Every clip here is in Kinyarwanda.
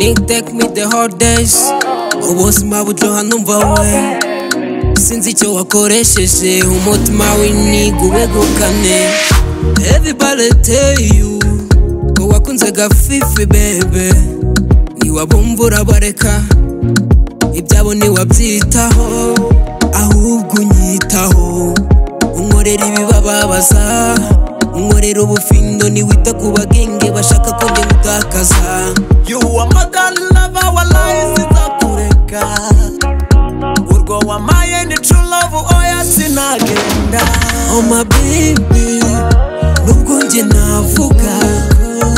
intake me the hard days ubuzima bujoha numva we sinzi icyo wakoresheje umutima w'inyigo ubegukane everybody tell you ko wakunze gafifi bebe niwabumva urabareka ibyabo ntiwabyitaho ahubwo unyitaho unkorera ibibababaza unkorera ubufindo niwita ku bagenge bashaka ko ndimutakaza You are my god love, our lives is a kureka Urwo wamaye ni true love, oya sinagenda oh my baby nubwo njye navuga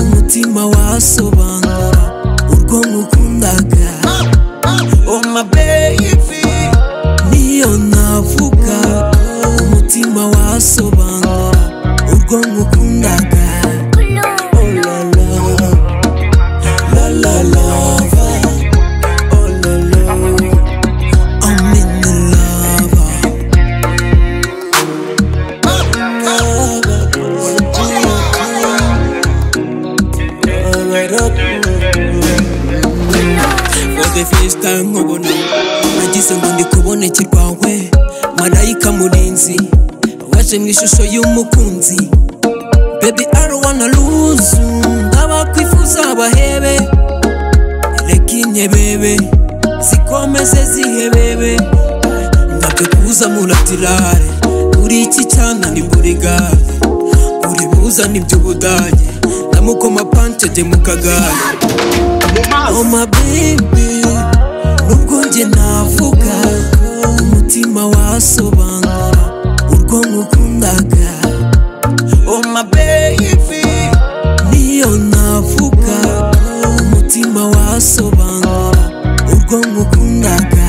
umutima wasobanura urwo mukundaga Oh my baby, niyo navuga umutima wasobanura urwo mukundaga Oh la la, la la lava, oh la la, I'm in the lava. Alright up. For the first time nkubona nagize ngo ndi kubonekerwa we marayika murinzi waje mu ishusho y'umukunzi Baby I don't wanna lose you Ndabakwifuza bahebe Lekine bebe Zikomeze zihebebe Ndabyo kuza muratirare Uri iki cyana ni muri gare Uri buza ni by'ubudage Ndamukoma pante de mu kagare Oh my baby Nubwo njye navuga Umutima wasobanura Urwo mukundaga oh my baby niyo navuga umutima wasobanura urwo ngukundaga